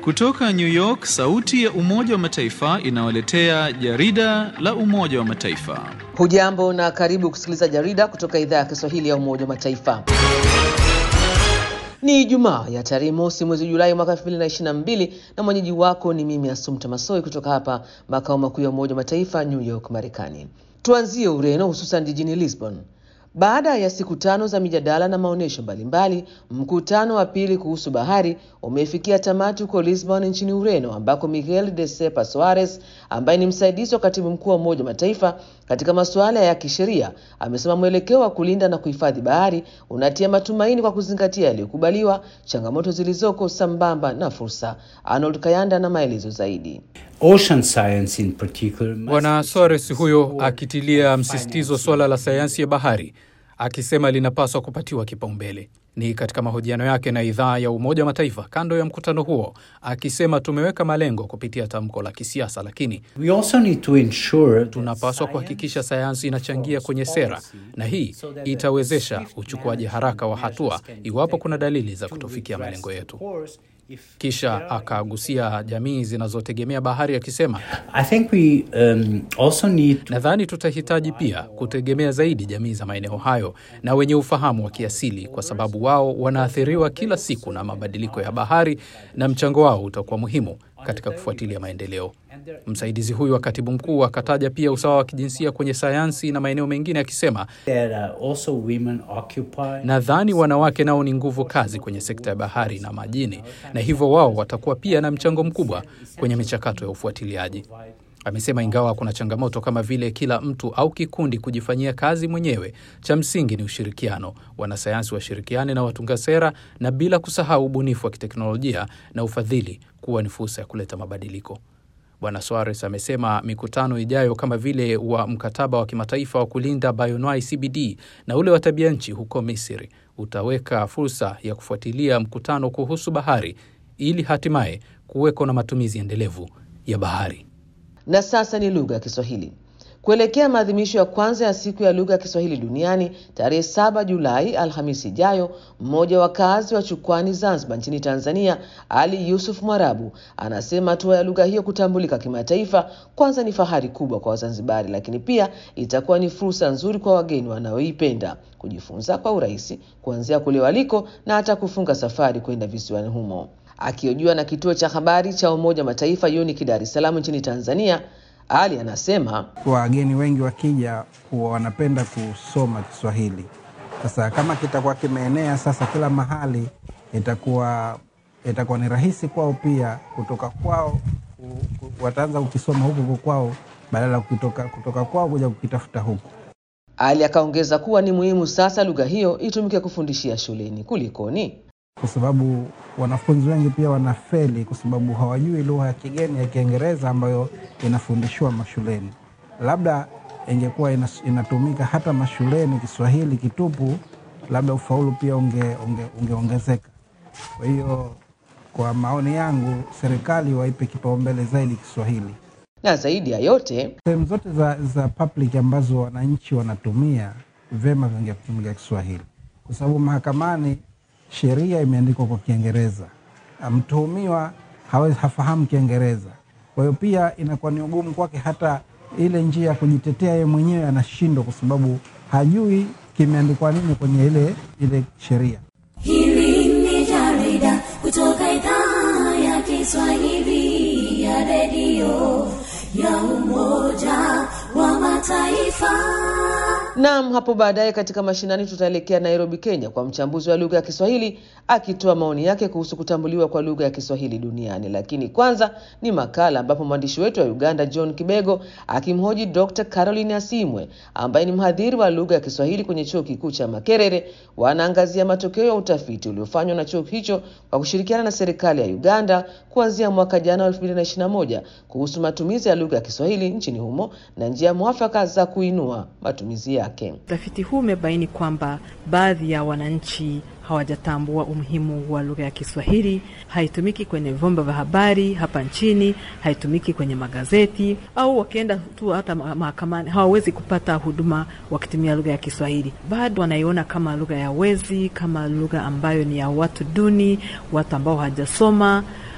Kutoka New York, sauti ya Umoja wa Mataifa inawaletea jarida la Umoja wa Mataifa. Hujambo na karibu kusikiliza jarida kutoka idhaa ya Kiswahili ya Umoja wa Mataifa. Ni Ijumaa ya tarehe mosi mwezi Julai mwaka 2022 na mwenyeji wako ni mimi Asumta Masoi kutoka hapa makao makuu ya Umoja wa Mataifa New York, Marekani. Tuanzie Ureno, hususan jijini Lisbon. Baada ya siku tano za mijadala na maonyesho mbalimbali, mkutano wa pili kuhusu bahari umefikia tamati huko Lisbon nchini Ureno, ambako Miguel de Sepa Soares ambaye ni msaidizi wa katibu mkuu wa Umoja wa Mataifa katika masuala ya kisheria amesema mwelekeo wa kulinda na kuhifadhi bahari unatia matumaini kwa kuzingatia yaliyokubaliwa, changamoto zilizoko, sambamba na fursa. Arnold Kayanda na maelezo zaidi. Ocean science in particular must Bwana Soares huyo akitilia msisitizo suala la sayansi ya bahari, akisema linapaswa kupatiwa kipaumbele. Ni katika mahojiano yake na idhaa ya Umoja wa Mataifa kando ya mkutano huo, akisema tumeweka malengo kupitia tamko la kisiasa, lakini We also need to ensure that tunapaswa science kuhakikisha sayansi inachangia kwenye sera, na hii itawezesha uchukuaji haraka wa hatua iwapo kuna dalili za kutofikia malengo yetu. Kisha akagusia jamii zinazotegemea bahari akisema, I think we um, also need nadhani tutahitaji pia kutegemea zaidi jamii za maeneo hayo na wenye ufahamu wa kiasili, kwa sababu wao wanaathiriwa kila siku na mabadiliko ya bahari na mchango wao utakuwa muhimu katika kufuatilia maendeleo. Msaidizi huyu wa katibu mkuu akataja pia usawa wa kijinsia kwenye sayansi na maeneo mengine akisema, that uh, also women occupy nadhani wanawake nao ni nguvu kazi kwenye sekta ya bahari na majini, na hivyo wao watakuwa pia na mchango mkubwa kwenye michakato ya ufuatiliaji. Amesema ingawa kuna changamoto kama vile kila mtu au kikundi kujifanyia kazi mwenyewe, cha msingi ni ushirikiano. Wanasayansi washirikiane na watunga sera, na bila kusahau ubunifu wa kiteknolojia na ufadhili kuwa ni fursa ya kuleta mabadiliko. Bwana Soares amesema mikutano ijayo kama vile wa mkataba wa kimataifa wa kulinda bioanuwai CBD na ule wa tabia nchi huko Misri utaweka fursa ya kufuatilia mkutano kuhusu bahari ili hatimaye kuweko na matumizi endelevu ya bahari. Na sasa ni lugha ya Kiswahili. Kuelekea maadhimisho ya kwanza ya siku ya lugha ya Kiswahili duniani tarehe saba Julai, Alhamisi ijayo, mmoja wa wakazi wa Chukwani, Zanzibar nchini Tanzania, Ali Yusuf Mwarabu anasema hatua ya lugha hiyo kutambulika kimataifa kwanza ni fahari kubwa kwa Wazanzibari, lakini pia itakuwa ni fursa nzuri kwa wageni wanaoipenda kujifunza kwa urahisi kuanzia kule waliko na hata kufunga safari kwenda visiwani humo. Akihojiwa na kituo cha habari cha Umoja wa Mataifa UNIC Dar es Salaam nchini Tanzania, Ali anasema wageni wengi wakija huwa wanapenda kusoma Kiswahili. Sasa kama kitakuwa kimeenea sasa kila mahali, itakuwa itakuwa ni rahisi kwao pia kutoka kwao ku- ku- wataanza kukisoma huku huku kwao badala ya kutoka, kutoka kwao kuja kukitafuta huku. Ali akaongeza kuwa ni muhimu sasa lugha hiyo itumike kufundishia shuleni. Kulikoni? kwa sababu wanafunzi wengi pia wanafeli kwa sababu hawajui lugha ya kigeni ya Kiingereza ambayo inafundishwa mashuleni. Labda ingekuwa inas- inatumika hata mashuleni Kiswahili kitupu, labda ufaulu pia unge, unge, ungeongezeka. Kwa hiyo kwa maoni yangu, serikali waipe kipaumbele zaidi Kiswahili. Na zaidi ya yote, Sehemu zote za, za public ambazo wananchi wanatumia vyema vingetumika Kiswahili, kwa sababu mahakamani sheria imeandikwa kwa Kiingereza, mtuhumiwa hawezi hafahamu Kiingereza. Kwa hiyo pia inakuwa ni ugumu kwake, hata ile njia ya kujitetea yeye mwenyewe anashindwa, kwa sababu hajui kimeandikwa nini kwenye ile ile sheria. Hili ni jarida kutoka idhaa ya Kiswahili ya redio ya Umoja wa Mataifa. Naam, hapo baadaye katika mashinani tutaelekea Nairobi, Kenya, kwa mchambuzi wa lugha ya Kiswahili akitoa maoni yake kuhusu kutambuliwa kwa lugha ya Kiswahili duniani. Lakini kwanza ni makala ambapo mwandishi wetu wa Uganda John Kibego akimhoji Dr. Caroline Asimwe ambaye ni mhadhiri wa lugha ya Kiswahili kwenye chuo kikuu cha Makerere. Wanaangazia matokeo ya utafiti uliofanywa na chuo hicho kwa kushirikiana na serikali ya Uganda kuanzia mwaka jana wa 2021 kuhusu matumizi ya lugha ya Kiswahili nchini humo na njia mwafaka za kuinua matumizi yake. Utafiti huu umebaini kwamba baadhi ya wananchi hawajatambua umuhimu wa lugha ya Kiswahili. Haitumiki kwenye vyombo vya habari hapa nchini, haitumiki kwenye magazeti, au wakienda tu hata ma- mahakamani hawawezi kupata huduma wakitumia lugha ya Kiswahili. Bado wanaiona kama lugha ya wezi, kama lugha ambayo ni ya watu duni, watu ambao hawajasoma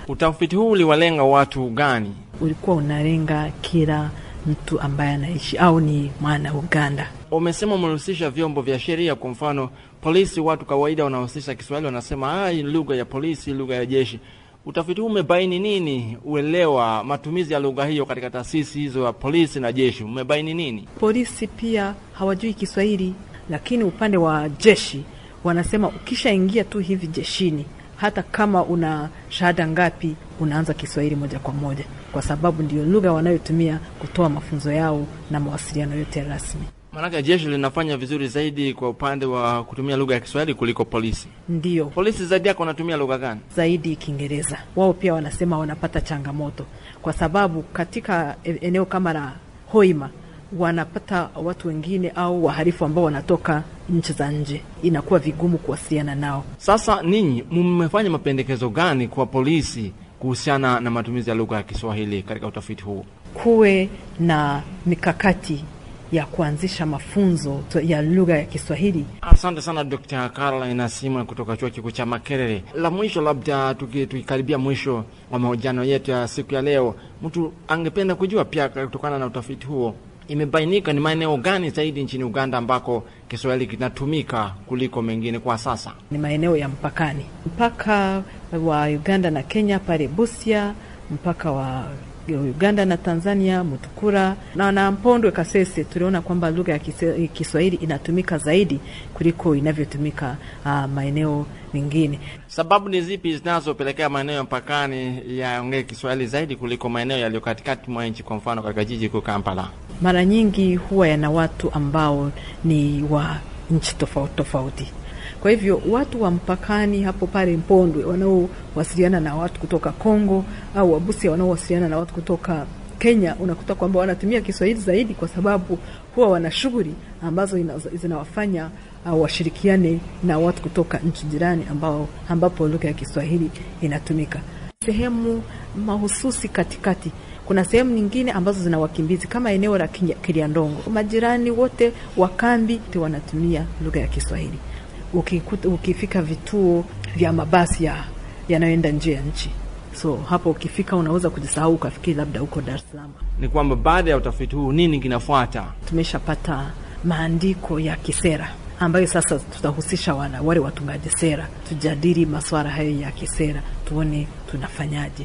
Utafiti huu uliwalenga watu gani? Ulikuwa unalenga kila mtu ambaye anaishi au ni mwana Uganda. Umesema umehusisha vyombo vya sheria, kwa mfano polisi. Watu kawaida wanahusisha Kiswahili, wanasema ah, hii lugha ya polisi, lugha ya jeshi. Utafiti huu umebaini nini? Uelewa matumizi ya lugha hiyo katika taasisi hizo ya polisi na jeshi, umebaini nini? Polisi pia hawajui Kiswahili, lakini upande wa jeshi wanasema ukishaingia tu hivi jeshini, hata kama una shahada ngapi, unaanza Kiswahili moja kwa moja, kwa sababu ndio lugha wanayotumia kutoa mafunzo yao na mawasiliano yote rasmi. Maanake jeshi linafanya vizuri zaidi kwa upande wa kutumia lugha ya Kiswahili kuliko polisi. Ndiyo Polisi zaidi yako wanatumia lugha gani? zaidi Kiingereza. Wao pia wanasema wanapata changamoto, kwa sababu katika e- eneo kama la Hoima wanapata watu wengine au wahalifu ambao wanatoka nchi za nje, inakuwa vigumu kuwasiliana nao. Sasa ninyi mmefanya mapendekezo gani kwa polisi kuhusiana na matumizi ya lugha ya Kiswahili katika utafiti huu? Kuwe na mikakati ya kuanzisha mafunzo ya lugha ya Kiswahili. Asante sana Dr. Caroline Simon kutoka chuo kikuu cha Makerere. La mwisho, labda tuki- tukikaribia mwisho wa mahojiano yetu ya siku ya leo, mtu angependa kujua pia, kutokana na utafiti huo, imebainika ni maeneo gani zaidi nchini Uganda ambako Kiswahili kinatumika kuliko mengine kwa sasa? ni maeneo ya mpakani, mpaka wa Uganda na Kenya pale Busia, mpaka wa Uganda na Tanzania Mutukura na na Mpondwe Kasese. Tuliona kwamba lugha ya Kise- Kiswahili inatumika zaidi kuliko inavyotumika uh, maeneo mengine. Sababu ni zipi zinazopelekea maeneo ya mpakani yaongee Kiswahili zaidi kuliko maeneo yaliyo katikati mwa nchi, kwa mfano katika jiji kuu Kampala? Mara nyingi huwa yana watu ambao ni wa nchi tofauti tofauti. Kwa hivyo watu wa mpakani hapo pale Mpondwe wanaowasiliana na watu kutoka Kongo au Wabusia wanaowasiliana na watu kutoka Kenya, unakuta kwamba wanatumia Kiswahili zaidi, kwa sababu huwa wana shughuli ambazo ina- zinawafanya uh, washirikiane na watu kutoka nchi jirani ambao ambapo lugha ya Kiswahili inatumika. Sehemu mahususi katikati kuna sehemu nyingine ambazo zina wakimbizi kama eneo la Kinya- Kiliandongo, majirani wote wa kambi wote wanatumia lugha ya Kiswahili. Ukikuta, ukifika vituo vya mabasi ya yanayoenda nje ya nchi, so hapo ukifika unaweza kujisahau ukafikiri labda uko Dar es Salaam. Ni kwamba baada ya utafiti huu nini kinafuata? Tumeshapata maandiko ya kisera ambayo sasa tutahusisha wana, wale watungaji sera, tujadili masuala hayo ya kisera, tuone tunafanyaje.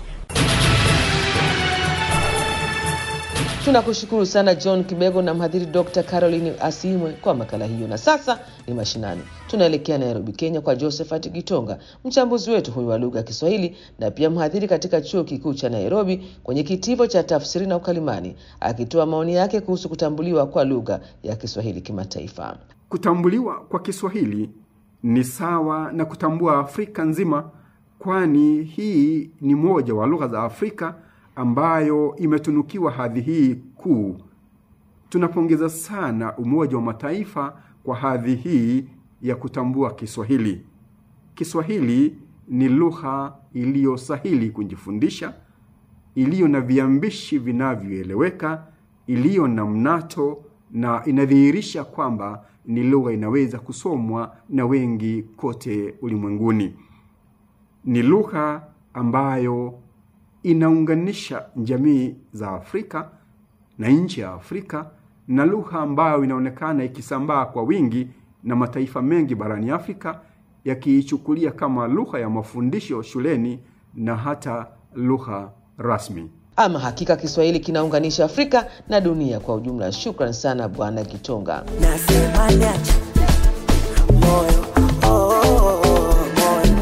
Tunakushukuru sana John Kibego na mhadhiri Dr. Caroline Asimwe kwa makala hiyo. Na sasa ni mashinani, tunaelekea Nairobi, Kenya, kwa Josephat Gitonga, mchambuzi wetu huyu wa lugha ya Kiswahili na pia mhadhiri katika chuo kikuu cha Nairobi kwenye kitivo cha tafsiri na ukalimani, akitoa maoni yake kuhusu kutambuliwa kwa lugha ya Kiswahili kimataifa. Kutambuliwa kwa Kiswahili ni sawa na kutambua Afrika nzima, kwani hii ni moja wa lugha za Afrika ambayo imetunukiwa hadhi hii kuu. Tunapongeza sana Umoja wa Mataifa kwa hadhi hii ya kutambua Kiswahili. Kiswahili ni lugha iliyosahili kujifundisha, iliyo na viambishi vinavyoeleweka, iliyo na mnato na inadhihirisha kwamba ni lugha inaweza kusomwa na wengi kote ulimwenguni. Ni lugha ambayo inaunganisha jamii za Afrika na nchi ya Afrika na lugha ambayo inaonekana ikisambaa kwa wingi na mataifa mengi barani Afrika yakiichukulia kama lugha ya mafundisho shuleni na hata lugha rasmi. Ama hakika Kiswahili kinaunganisha Afrika na dunia kwa ujumla. Shukran sana Bwana Kitonga. Nasema niache moyo oh, oh, oh, moyo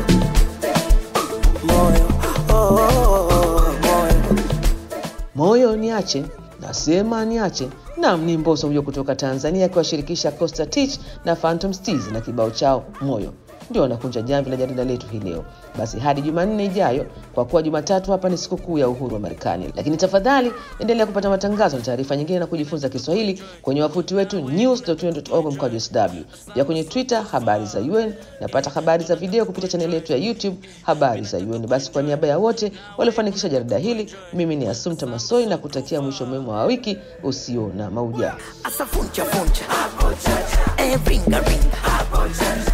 moyo oh, oh, moyo moyo niache nasema niache nam ni mboso huyo kutoka tanzania akiwashirikisha costa tich na phantom Steez na kibao chao moyo ndio wanakunja jamvi la jarida letu hii leo basi hadi jumanne ijayo kwa kuwa jumatatu hapa ni sikukuu ya uhuru wa marekani lakini tafadhali endelea kupata matangazo na taarifa nyingine na kujifunza kiswahili kwenye wavuti wetu news.un.org mkwaju sw pia kwenye twitter habari za un napata habari za video kupitia chaneli yetu ya youtube habari za un basi kwa niaba ya wote waliofanikisha jarida hili mimi ni asumta masoi na kutakia mwisho mwema wa wiki usio na maujaa asa funcha funcha eh, ringa ringa